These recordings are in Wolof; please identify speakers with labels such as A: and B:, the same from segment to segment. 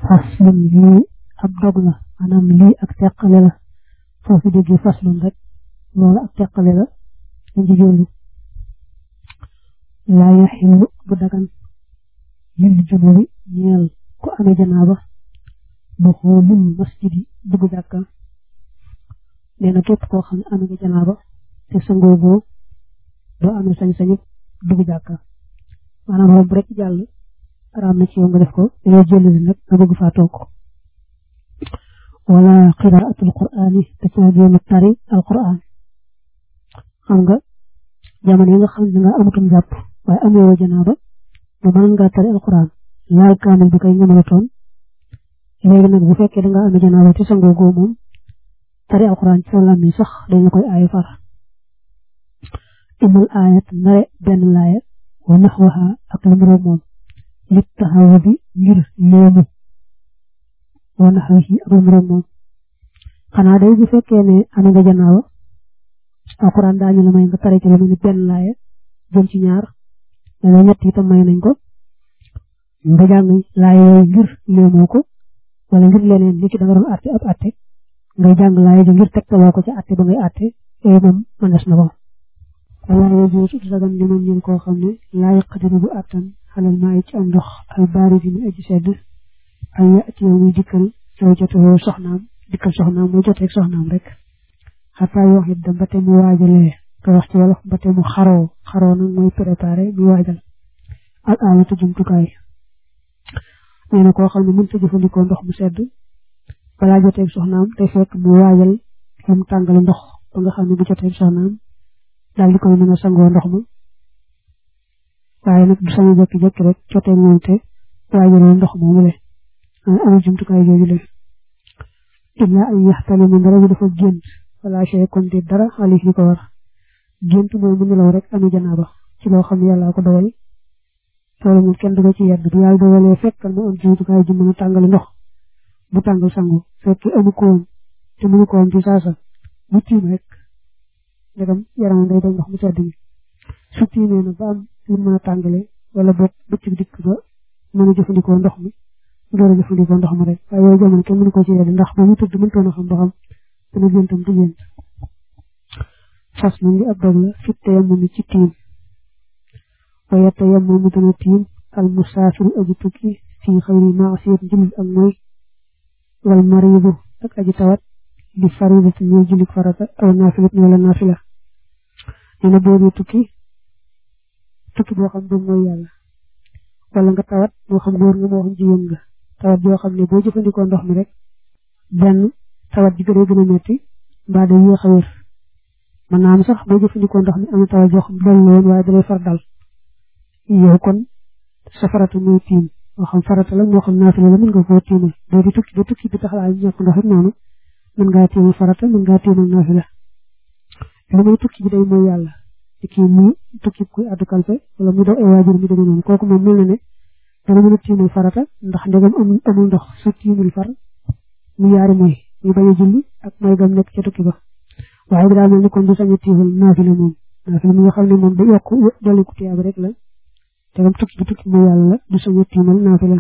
A: faslun lii ab dog la maanaam lii ak teqale la foofu déggee faslun rek loolu ak teqale la dañ ci jublu laa yaxillu bu dagan lil junubi ñeel ku amee janaaba bu xoolul masjidi dugg jàkka nee na képp koo xam ne amee nga janaaba te sangoo boo doo amee sañ-sañu dugg jàkka maanaam romb rek jàll araam na ci yow nga def ko dañoo jëlali nag nga bëgg faa toog wala qiraatul qur'aani te caa jéem a tari alqur'aan xam nga jamono yi nga xam ne nga amutum jàpp waaye amee woo janaaba ba mën ngaa tari alqur'aan laal kaamil bi kay nga mën a toon léegi nag bu fekkee da nga amee janaaba te sangoo goo moom tari alqur'aan ci sa làmmiñ sax dañu koy aaye far imul aayat nare benn laaya wa naxwaha ak lu mu moom lit taxawu bi ngir léemu wa naxwahi ak lu mu moom xanaa day bu fekkee ne am nga janaaba alxuraan daañu la may nga tare ci lu mu ni benn laaya jëm ci ñaar dana ñett itam may nañ ko nga jàng laaya yooyu ngir léemoo ko wala ngir leneen li ci da nga doon àtte ab àtte ngay jàng laaya ji ngir tegtaloo ko ci àtte ba ngay àtte yooyu moom mënees na ko wala yooyu su dagan li man ñeen koo xam ne laa yaqdiru bu àttan xalal maa ci am ndox al baari di mu aji sedd ay yaati yow muy dikkal yow jotoo soxnaam dikkal soxnaam muy joteeg soxnaam rek xataa yoo xam ne ba te mu waajalee ko wax ci wolof ba te mu xaroo xaroo nag mooy préparé muy waajal al alatu jumtukaay nee na koo xam ne mënta jëfandikoo ndox mu sedd balaa joteeg soxnaam te fekk mu waajal lu mu tàngal ndox ba nga xam ne bu joteeg soxnaam daal di koy mën a sangoo ndox ma waaye nag du sañu jékki-jékki rek jotee moom te waajaloo ndox moomu le amul jumtukaay jooju le illa ay yaxtali mu dara bi dafa gént wala chey kon di dara xaalis li ko war gént mooy mu nelaw rek ami janaaba ci loo xam ne yàlla ko dogal loolu moom kenn du ko ci yedd bu yàlla dogalee fekkal mu am jumtukaay ji mën a tàngali ndox bu tàngal sangu fekk amu ko woon te mënu ko woon ci saasa bu tiim rek ndegam yaramam day doon ndox mu sedd mi su tiimee na ba am lu mën a tàngale wala boog bëccëg dikk ba mën a jëfandikoo ndox mi door a jëfandikoo ndox mi rek waaye yooyu jamono kenn mënu ko ci yedd ndax ba mu tëdd mëntoon a xam ba xam dana géntam du gént fas na ngi ab dog la fit te yem mi ci tiim waaye te yem mu dana tiim al musaafiru aji tukki fii xëyri maasiyat jullit ak mooy wal mariidu ak aji tawat li faridati ñoo jullit farata aw naafilat wala naafila nee na boo dee tukki tukki boo xam du mooy yàlla wala nga tawat moo xam góor nga moo xam jigéen nga tawat joo xam ne boo jëfandikoo ndox mi rek benn tawat ji gën a gën a metti mbaa day yéex a wér mën naa am sax boo jëfandikoo ndox mi am na tawat joo xam dal la woon waaye dalay far dal yow kon sa farata mooy tiim moo xam farata la moo xam naafila la mën nga koo tiimal boo di tukki ba tukki bi tax laa ñàkk ndox it noonu mën ngaa tiimal farata mën ngaa tiimal naafila lu muy tukki bi day mooy yàlla te kii muy tukki kuy addu kalpe wala mu doon ay waajur mi demee noonu kooku moom mel na ne dana mën a tiimal farata ndax ndegam amul amul ndox su tiimul far mu yaari mooy ñu bañ a julli ak mooy gam nekk ca tukki ba waaye bi daa mel ni kon du sañ a tiimal naafila moom naafila mi nga xam ne moom da yokk dolli ku tiyaaba rek la ndegam tukki bi tukki mooy yàlla la du sañ a tiimal naafila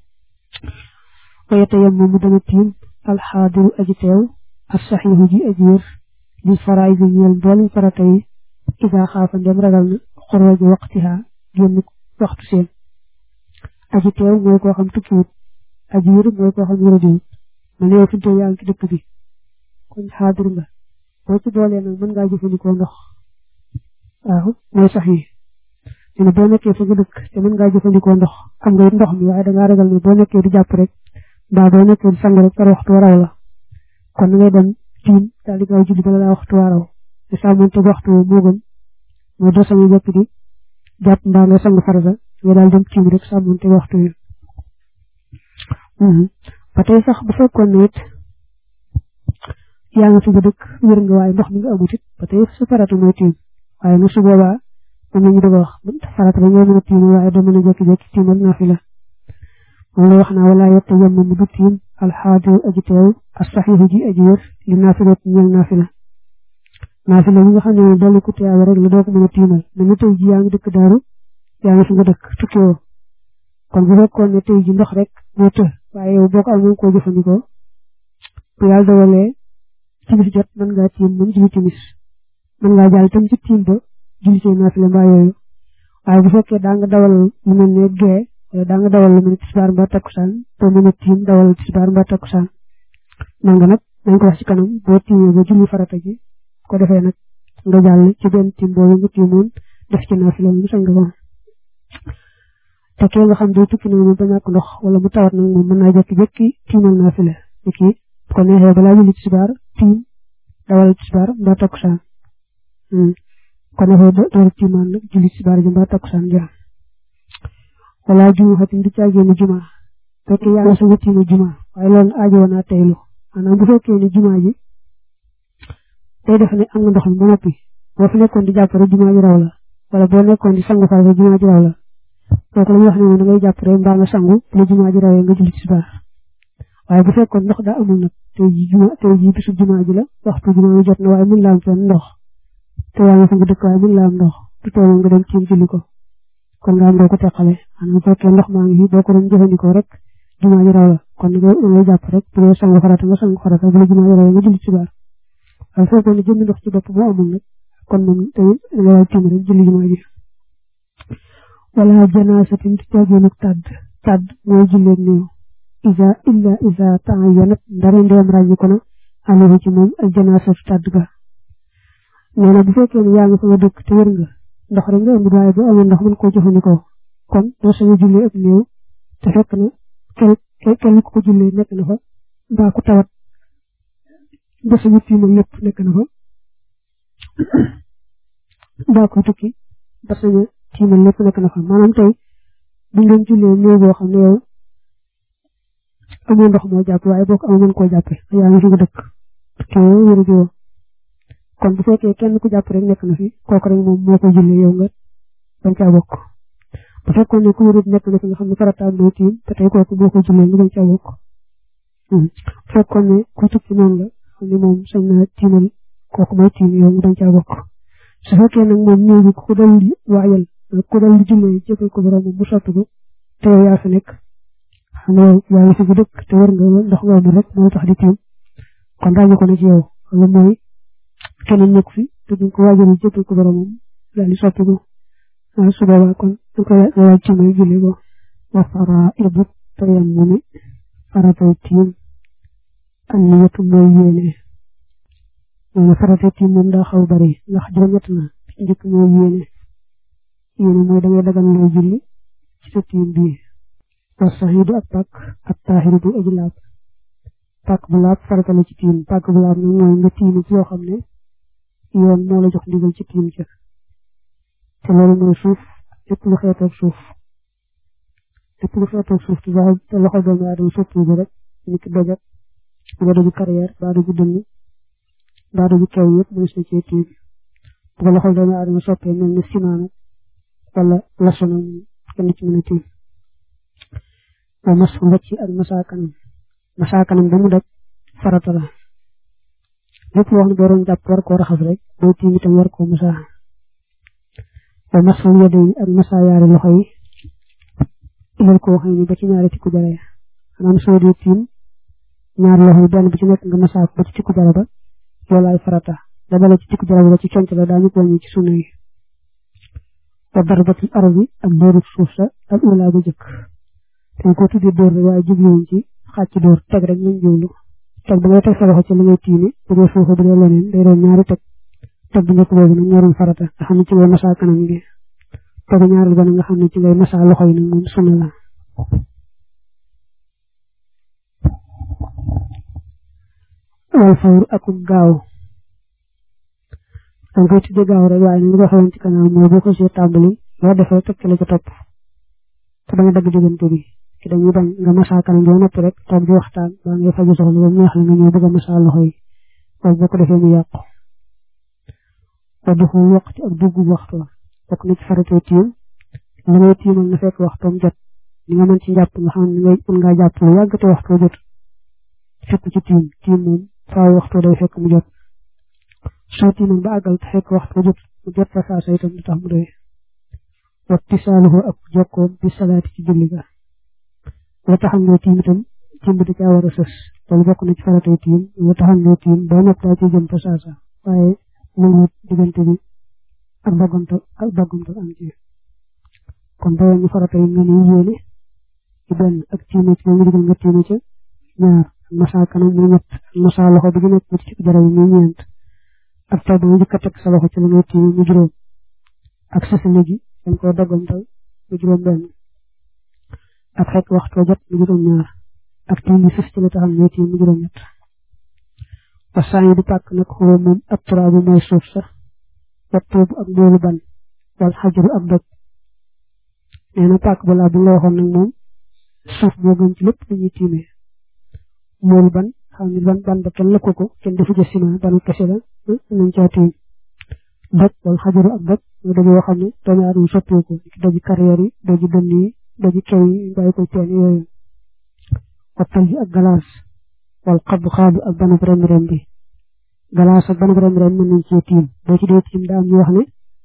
A: waaye te yam moom mu dana tiim alxaadiru aji teew as saxiixu ji aji wér li faraay bi ñeel mboolem farata yi isa xaafa ndem ragal na xorooji waqtiha génn waxtu seen aji teew mooy koo xam tukkiwut aji wér mooy koo xam wéradiwut man yow fi yaa ngi ci dëkk bi kon xaadir nga boo ci boolee nag mën ngaa jëfandikoo ndox waaw mooy sax yi ne boo nekkee fa nga dëkk te mën ngaa jëfandikoo ndox am nga ndox mi waaye dangaa ragal ne boo nekkee di jàpp rek mbaa boo nekkee di sang rek par waxtu waraw la kon ngay dem tiim daal di gaaw julli bala laa waxtu waraw te sàmmante waxtu woo moo gën mooy doo sañu jàpp di jàpp mbaa nga sang farata nga daal dem tiim rek sàmmante waxtu wi ba tey sax bu fekkoon ne it yaa nga fi nga dëkk wér nga waaye ndox mi nga amut it ba tey sa farata mooy tiim waaye nag su boobaa moom la ñu doon wax farata ba ngay mën a tiim waaye doo mën a jékki-jékki tiimal naafila moom la wax naa wala yetta yem mu du tiim alxaadiru aji teew as saxiixu ji aji wér li naafila ñeel naafila naafila mi nga xam ne dolli ku tiyaaba rek la doo ko mën a tiimal mais ni tey ji yaa ngi dëkk daaru yaa ngi fi nga dëkk tukki woo kon bu fekkoon ne tey ji ndox rek moo të waaye yow boo ko am koo jëfandikoo bu yàlla dogalee timis jot mën ngaa tiim mën julli timis mën ngaa jàll tam ci tiim ba julli see naafila mbaa yooyu waaye bu fekkee daa nga dawal lu mel ne gee wala daa nga dawal lu mel ne tisbaar mbaa takkusaan boo mën a tiim dawal tisbaar mbaa takkusaan man nga nag nañ ko wax ci kanam boo tiimee ba julli farata ji ko defee nag nga jàll ci benn tiim boobu nga tiimoon def ci naafila mu sañ nga ko te kee nga xam day tukki nag moom ba ñàkk ndox wala mu tawat nag moom mën naa jékki-jékki tiimal naafila ni kii bu ko neexee balaa julli tisbaar tiim dawal tisbaar mbaa takkusaan ko neexee door tiimaan nag julli tisbaar ji mbaa takkusaan ja wala juma xatim du caagee ni juma fekkee yaa nga sa nga tiima juma waaye loolu aajo woon naa teylu maanaam bu fekkee ni juma ji day def ne am nga ndox mi ba noppi boo fi nekkoon di jàpp rek juma ji raw la wala boo nekkoon di sangu far rek juma ji raw la kooku la ñuy wax ne moom da ngay jàpp rek mbaa nga sangu la juma ji rawee nga julli tisbaar waaye bu fekkoon ndox daa amul nag tey jii juma tey jii bisu juma ji la waxtu juma ji jot na waaye mën la am fenn ndox te yaa ngi fa nga dëkk waaye mën la am ndox du tee nga dem tiim julli ko kon nga am doo ko teqale maanaam bu fekkee ndox maa ngi fi boo ko doon jëfandikoo rek juma ji raw la kon da ngay jàpp rek bu dee sangu farata nga sangu farata bu la juma ji rawee nga julli tisbaar waaye bu fekkoon ne jënd ndox ci bopp moo amul nag kon moom tamit da ngay tiim rek julli juma ji wala janaasatin du caagéenug tàdd tàdd mooy julleeg néew isa illa isa ta'ayyanat ndare ndeem ràññi ko na alayhi ci moom al janaasatu tàdd ga nee na bu fekkee ne yaa ngi fa nga dëkk te wér nga ndox rek nga indi waaye bu amee ndox mën koo jëfandikoo kon doo sañ a jullee ak néew te fekk na kenn kenn ku ko jullee nekk na fa mbaa ku tawat ba sañu tiimal lépp nekk na fa mbaa ko tukki ba sañu tiimal lépp nekk na fa maanaam tey bu ngeen jullee néew boo xam ne yow amoo ndox moo jàpp waaye boo ko amoo mën koo jàppe yaa ngi fi nga dëkk te wéru jiwoo kon bu fekkee kenn ku jàpp rek nekk na fi kooku rek moom moo koy jullee yow nga bañ caa bokk bu fekkoon ne ku wérut nekk na fi nga xam ne farataam mooy tiim te tey kooku moo koy jullee nga bañ caa bokk bu fekkoon ne ku tukki noonu la xam ne moom sañ na tiimal kooku mooy tiim yow nga bañ caa bokk su fekkee nag moom néew bi ku dal di waajal ku dal di jullee jébbal ko borom bu sotti ko te yow yaa fi nekk xam nga yaa ngi fi bu dëkk te war nga ndox nga amul rek moo tax di tiim kon daañu ko ne ci yow wala mooy keneen nekk fi te duñ ko waajal jébbal ko boromam daal di sotti ko waaw su boobaa kon dañ ko waaj ci may julli ko wa fara ibu tayam mu ne faratay tiim an niyatu mooy yéene nee na faratay tiim moom daa xaw bari ndax juróom-ñett na ci njëkk mooy yéene yéene mooy da ngay dagan loo julli ci sa tiim bii wa saxiidu ak pàkk ak taaxiru bu aji laab pàkk bu laab farata la ci tiim pàkk bu laab nag mooy nga tiimi ci yoo xam ne yoon moo la jox ndigal ci tiim ca te loolu mooy suuf lépp lu xeetoog suuf lépp lu xeetoog suuf te baax te loxo doomu aadama soppi bi rek ni ki dojat nga doju carrière baa doju dënn baa doju kew yëpp mënees na cee tiim bu ko loxo doomu aadama soppee mel ni ciment nag wala laso nag kenn ci mën a tiim wa mas mbëcc ak masaakanam masaakanam ba mu daj farata la lépp loo xam ne boo doon jàpp war koo raxas rek boo tiim itam war koo masaa wa masul yadayni ak masaa yaari loxo yi ilal koo xam ne ba ci ñaari tikku jara ya maanaam soo dee tiim ñaari loxo yi benn bu ci nekk nga masaa ko ba ci tikku jara ba loolaay farata da dale ci tikku jara ba ci conc la daañu ko wàññi ci sunna yi wa darbatul ardi ak dóoru suuf sa ak ulaa bu jëkk dañ ko tuddee dóor rek waaye jubluwuñ ci xàcc dóor teg rek ñu jublu teg ba ngay teg sa loxo ci li ngay tiimi bu dee suufa bu dee leneen day doon ñaari teg teg bu njëkk boobu nag ñoroon farata nga xam ne ci ngay masaa kanam gi tegu ñaareel ba nag nga xam ne ci ngay masaa loxo yi nag moom sunna la wal fawr ak gaaw danga koy tuddee gaaw rek waaye ni nga waxoon ci kanam mooy boo ko see tàmbali loo defee teg ci la ca topp te bañ a dagg diggante bi ki dañuy bañ nga masaa kanam bi noppi rek toog di waxtaan ba ngay faju soxla ba mu neex la nga ñëw bëgg a masaa loxo yi waaye boo ko defee mu yàqu wa duxul waqti ak dugg waxtu bokk na ci faratee tiim li ngay tiimal na fekk waxtoom jot li nga mën ci njàpp nga xam ne ngay mën ngaa jàpp lu yàgg te waxtu jot fekk ci tiim tiim moom faaw waxtu day fekk mu jot soo tiimal ba àggal te fekk waxtu jot mu jot fa saa sa itam du tax mu doy wa tisaaluhu ak jokkoom bi salaati ci julli ga la taxam ngay tiim itam tiim bi da caa war a sës loolu bokk na ci faratay tiim nga taxal ne tiim boo nopp daa ciy jëm fa saasa waaye nanguwut diggante bi ak doggantal ak doggantal am ci kon boo ñu faratay nga ne yéene ci benn ak tiime ci moom digal nga tiime ca ñaar ak masa kanam muy ñett ak masa loxo bi gi nekk ci jara yi muy ñeent ak taw ba nga jëkk a teg sa loxo ci la ngay tiime mu juróom ak sësale gi dañ koo doggantal mu juróom benn ak fekk waxtu jot mu juróom ñaar ak tiim bi sës ci la taxam ne tiim mu juróom ñett wasaan yi di pàkk nag xoo moom ab turaabu mooy suuf sa wat tuubu ak moolu ban wal xajaru ak doj nee na pàkk balaa bu la waxoon nag moom suuf moo gën ci lépp lu ñuy tiimee moolu ban xam ni ban ban ba kenn lëkku ko kenn defu ca ciment banu kese la nañ caa tiim doj wal xajaru ak doj mooy doj yoo xam ne doomu aadama soppee ko doji carrière yi doji dënn yi doji kew yi bàyyi ko teen yooyu wattal yi ak galaas wal xabu xaabu ak banab rem rem bi galaas ak banab rem rem mën nañ cee tiim boo ci dee tiim daa am ñu wax ne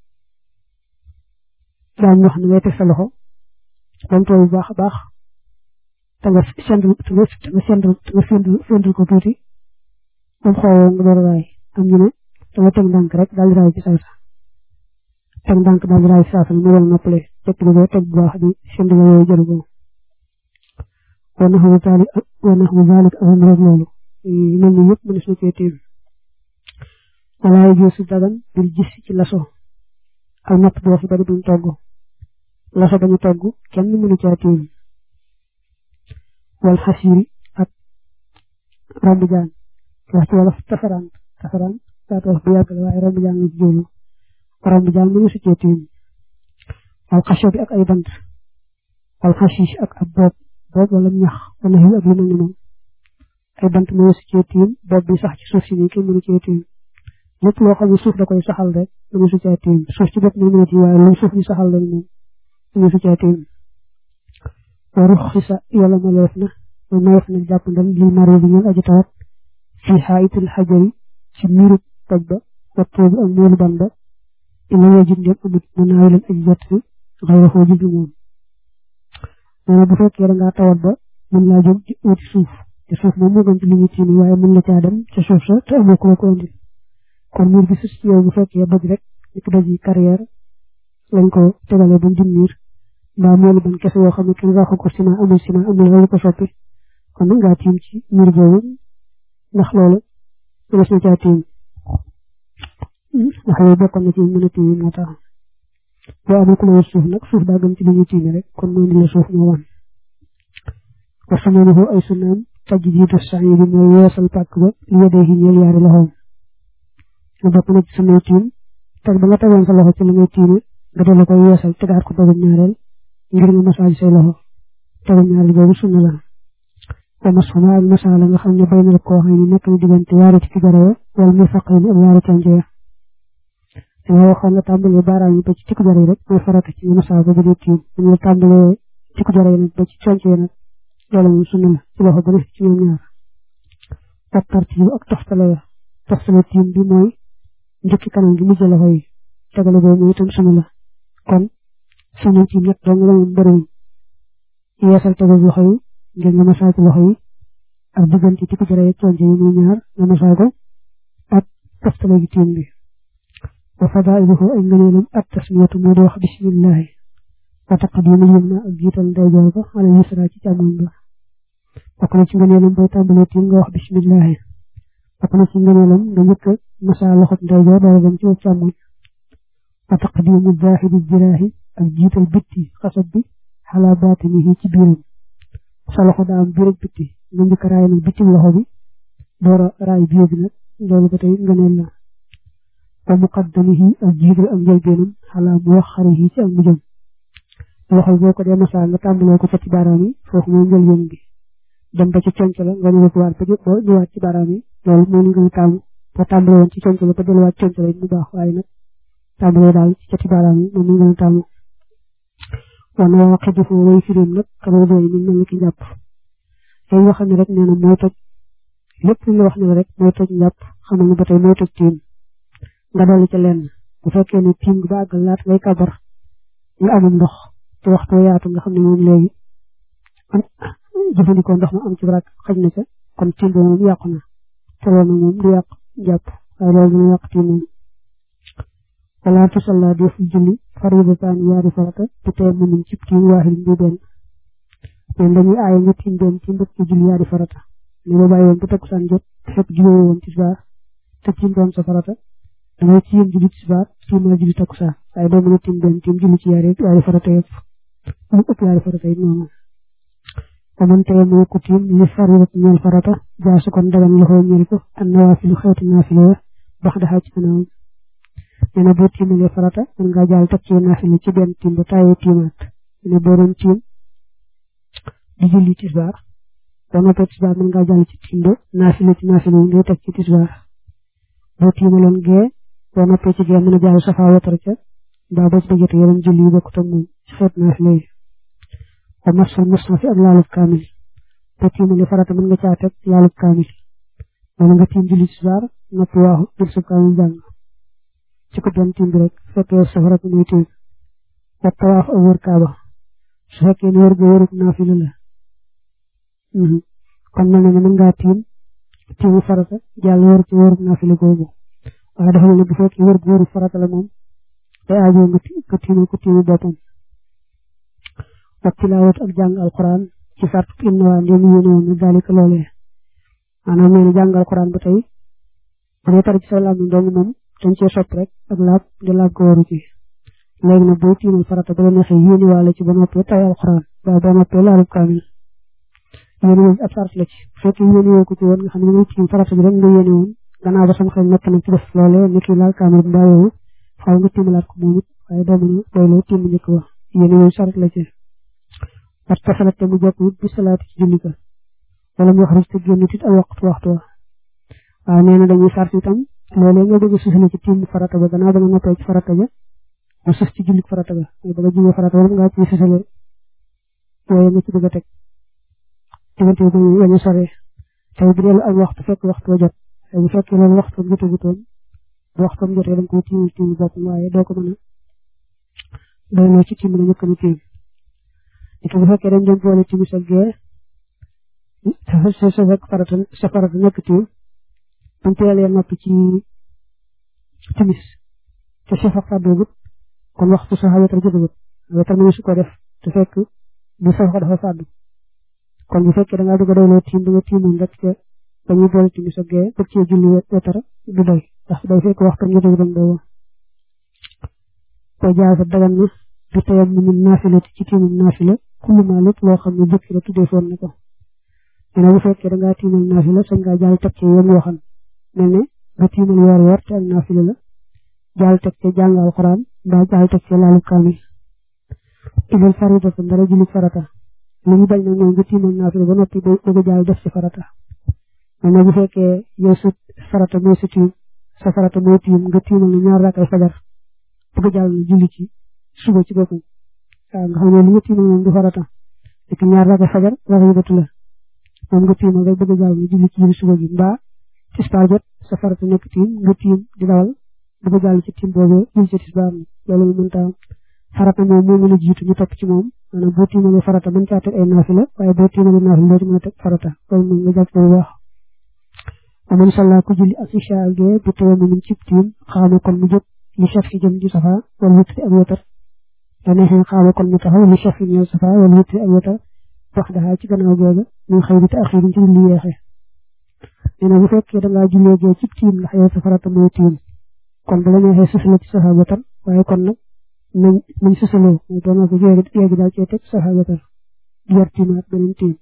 A: daa am ñu wax ne ngay teg sa loxo bam tooy bu baax a baax te nga sendul te nga sendul te nga sendul sendul ko tuuti bam xoowoo nga door a raay am ñu ne da nga teg ndànk rek daal di raay ci saasa teg ndànk daal di raay ci saasa mu wal noppale teg lu ko teg bu baax di sendul yooyu jëru ko wana xamu zalik wana xamu zalik ak rek loolu mel ni yëpp mënees na cee tiim walaay gi su dagan bil gis ci laso ak natt boo fi bari duñ togg laso bañu togg kenn mënu cee tiim wal xasiri ak romb jaan wax ci wolof tafaraan tafaraan saat wax bu yàgg la waaye romb jaan la ci jóolu romb jaan mënu su cee tiim wal xasho bi ak ay bant wal xasiis ak ab boob boob wala ñax wala xiw ak lu mel ni moom ay bant mënu su cee tiim boob bi sax ci suuf si nii kenn mënu cee tiim lépp loo xam ne suuf da koy saxal rek mënu su cee tiim suuf ci bopp mënu tiim waaye lu suuf di saxal rek moom mënu su cee tiim wa rux xisa yàlla maleef na wa mayeef na jàpp ndam li mari bi ñeen aji tawat fi xaayitul xajari ci miiru toj ba wattoo bi ak moolu ban ba ila yejit ndem amut mu naawi leen aji jot si xayra foo jublu moom nee na bu fekkee da ngaa tawat ba mën laa jóg di uti suuf te suuf moom moo gën ci li ñu tiim waaye mën la caa dem ca suuf sa te amoo ko la ko indi kon miir bi sus ci yow bu fekkee bëgg rek nit doj yi carrière lañ ko tegalee ba mu miir mbaa moolu ban kese yoo xam ne kenn waxu ko ciment amul ciment amul loolu ko soppi kon nag ngaa tiim ci miir boobu ndax loolu mënees na caa tiim ndax yooyu bokkoon na ci mën a tiim moo tax boo amul ku la suuf nag suuf daa gën ci li ñuy tiime rek kon mooy ni la suuf moo wan wa samanuhu ay sunnaam tajdiidu sa'i bi mooy yeesal pàkk ba li yedee yi ñeel yaari loxoom nga bokk na ci sunnay tiim teg ba nga tegoon sa loxo ci li ngay tiime nga delloo koy yeesal tegaat ko bëgg ñaareel ngir nga massage say loxo tegu ñaareel boobu sunna la wa masxuma ak masala nga xam ne bay na koo xam ne nekk na diggante yaari ci garawa wala muy faq ni ak yaari conjee danga waxoon nga tàmbalee baaraam yi ba ci tikku jara yi rek mooy farata ci masa ba bu dee tiim dañu la tàmbalee tikku jara yi nag ba ci conjee nag loolu moom sunna la ci loxo bu ne ci ñoom ñaar ak tartiib ak toftale toftale tiim bi mooy njëkki kanam gi mujj loxo yi tegale boobu mooy itam sunna la kon sunna tiim ñett dong la moom bëriwuñ yeesal tegu loxo yi ngir nga masaa ci loxo yi ak diggante tikku jara yi conjee yi muy ñaar nga masaa ko ak toftale gi tiim bi wa fadailuhu ay ngëneelam at tasmiyatu moo di wax bismillahi wa taqdimu yumna ak jiital ndeyjoor ba ala yusra ci càmmoñ ba bokk na ci ngëneelam booy tàmbalee tiim nga wax bismillahi bokk na ci ngëneelam nga njëkk a masa loxob ndeyjoor dara dem ci càmmoñ wa taqdimu zahiri jiraahi ak jiital bitti xasab bi xala baatinihi ci biiram sa loxo daa am biir ak bitti nga njëkk a raay nag bitti loxo bi door a raay biir bi nag loolu ba tey ngëneel la wa muqaddamihi ak jiital ak njëlbeenam xalaa mu wax xarihi ci ak mujjam loxo boo ko dee masaa nga tàmbalee ko fa ci baaraam yi foofu mooy njëlbeen bi dem ba ci conc la nga ñëw ko waat ba ba ñëwaat ci baaraam yi loolu moo ñu gën a taamu boo tàmbalee woon ci conc la ba delluwaat conc la mu baax waaye nag tàmbalee daal ci cati baaraam yi moom ñu gën a taamu wana waa xedifu way firim nag xamal doy ñu mel ni ki njàpp yooyu nga xam ne rek nee na mooy toj lépp lu la wax ne rek mooy toj njàpp xamal ne ba tey mooy toj tiim nga dolli ca lenn bu fekkee ne tiim gi ba àggal laata ngay kabar nga amul ndox te waxtu yaatu nga xam ne moom léegi jëfandikoo ndox ma am ci barak xaj na ca kon tiim ba moom yàqu na te loolu moom du yàq jàpp waaye loolu dina yàq tiim moom wala tusalla def julli faridatan yaari farata te tey mënuñ ci tiim waaxid bi benn mais dañuy aaye nga tiim benn tiim bëgg ci julli yaari farata ni ba bàyyi woon ba takkusaan jot fekk julli woon tisbaar te tiim doon sa farata dangay tiim julli tisbaar tiimal julli takkusaan waaye doo mën a tiim benn tiim julli ci yaari yaari farata yëpp mu ëpp yaari farata yi noonu wa man tey moo ko tiim li faridat ñeel farata jaasu kon dagan loxoo ñeel ko an nawaafilu xeeti naafila bax daxaa ci kanamam nee na boo tiimalee farata mën ngaa jaal teg ci naafila ci benn tiim ba taayee tiimaat nee na boo doon tiim di julli tisbaar boo noppee tisbaar mën ngaa jàll ci tiim ba naafila ci naafila yi ngay teg ci tisbaar boo tiimaloon gee boo noppee ci gee mën a jàll safaa watar ca mbaa ba ci dajate yeneen julli yi bokkut ak moom ci xeet naafila yi wa masul mushafi ak laalub kaamil boo tiimalee farata mën nga caa teg laalub kaamil wala nga tiim julli tisbaar noppi waaxu jël sa kaamil jàng ci ko doon tiim bi rek fekkee safara bi muy tiim wa tawaaf ak wër kaaba su fekkee ne wër ga wërub naafila la kon mel na ne mën ngaa tiim tiimu farata jàll wër ci wërub naafila googu waaye dafa ne bu fekkee wër gu wërub farata la moom day aajoo nga nga tiimu ko tiimu boppam wa tilaawat ak jàng alquran ci sart im na waa ndéem yéene woon ne daalika loolee maanaam nee na jàng alquran ba tey bu dee tar ci sa làmmiñ dong moom dañ cee sopp rek ak laab di laab ko waru ci léegi nag boo tiimal farata ba la neexee yéene waale ci ba noppee tay alquran ba ba noppee laalub kaamil yéene woon ab sart la ci bu fekkee yéene woo ko ci woon nga xam ne ngay tiim farata bi rek nga yéene woon gannaaw ba sama xel nekk na ci def loolee ni kii laal kaamil mbaa yooyu xaw nga tiimalaat ko moom it waaye doo mën a doyloo tiim njëkk ba yéene woon sart la ci wat tasalat te mu jokk wut bi salaati ci julli ka wala mu wax rek te génn tit ak waxtu waxtu wa waaw nee na dañuy sart itam loolee nga bëgg a susale ci tiim farata ba gannaaw ba nga noppee ci farata ja nga sus ci julli farata ba nga bëgg a julli farata ba nga ci susale yooyu nga ci bëgg a teg diggante bi bañ a sore tey bu dee ak waxtu fekk waxtu wa jot bu fekkee loolu waxtu jotagutoon bu waxtu jotee da nga koy tiim tiim bopp waaye doo ko mën a doyloo ci tiim la ñëkk ni tiim it bu fekkee dañ doon boole timis ak gee sa sa fekk farata sa farata nekk tiim buñ teelee noppi ci timis te sa faq fàddoogut kon waxtu sa wetar jotagut wetar mu su ko def te fekk bu sa faq dafa fàddu kon bu fekkee da ngaa bëgg a doyloo tiim da nga tiimoon rek te dañuy boole timis ak gee bëgg cee julli wetar du doy ndax day fekk waxtu jotagut boobu ko jaasa dagan na du tayam ni mun naafila ci tiimum naafila kullu ma lépp loo xam ne jëkk la tuddee foon na ko dina bu fekkee da ngaa tiimal naafila sañ ngaa jaal teg ci yéen waxan mel ne nga tiimal weer weer te ak naafila la jaal teg ci jàng alxuraan mbaa jaal teg ci laalu kaamil ilal farida fa dara julli farata li ñu bañ nag mooy nga tiimal naafila ba noppi bëgg a jaal def ci farata mel ne bu fekkee yow sa farata mooy sa tiim sa farata mooy tiim nga tiimal ne ñaar rakkay fajar bëgg a jaal na julli ci suba ci boppam waaw nga xam ne li nga tiimal moom du farata fekk ñaar rakkay fajar wax yu batu la moom nga tiimal rek bëgg a jaal na julli ci biir suba gi mbaa tisbaar jot sa farata nekk tiim nga tiim di dawal bëgg a jàll ci tiim boobee julli ci tisbaar loolu mu mënta am farata moom moo mën a jiitu ñu topp ci moom maanaam boo tiimalee farata mën caa teg ay naafila waaye boo tiimalee naafila doo ci mën a teg farata loolu moom nga jàpp ko bu baax aman salla ku julli ak isha ak gee bu tawee mu ci tiim xaama kon mu jóg li chef si jëm di safa wala wutri ak wetar da neexee xaama kon mu taxaw li chef yi ñëw safa wala wutri ak wetar wax daxaa ci gannaaw googa ñu xëy bi te axiir ci lu yeexee nee na bu fekkee da ngaa jullee gee ci tiim ndax yow sa farata mooy tiim kon bu la neexee susale ci safa wetar waaye kon nag nañ nañ susaloo mu doon ko yéegi yéegi daal cee teg safa wetar di yor tiimaat beneen tiim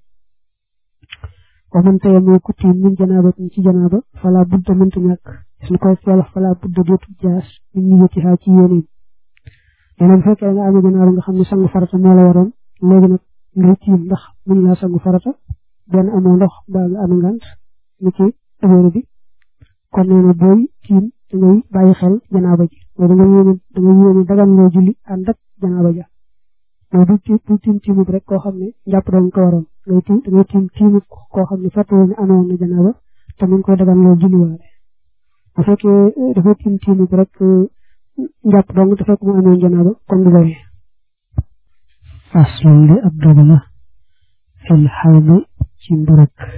A: wa man tey moo ku tiim min janaaba ci janaaba fala budda mënta ñàkk gis na koy wax fala budda dootu jaas min ñu yëtti xaa ci yéeneen nee na bu fekkee nga amee janaaba nga xam ne sangu farata moo la waroon léegi nag ngay tiim ndax mën laa sangu farata benn amoo ndox mbaa nga amee ngant ni ci ëwéru bi kon nee na booy tiim da ngay bàyyi xel janaaba ji mooy da nga yéene da nga yéene dagan loo julli ànd ak janaaba ja mooy du tiim du tiim tiimut rek koo xam ne njàpp doon ko waroon ngay tiim da ngay tiim tiimut koo xam ne fàttewoo ne amoon na janaaba te mu ngi koy dagan loo julliwaale bu fekkee dafa tiim tiimut rek njàpp dong te fekk mu amoon janaaba kon du bëri
B: faslun li ab dogu la
A: fil xawmi ci mburëk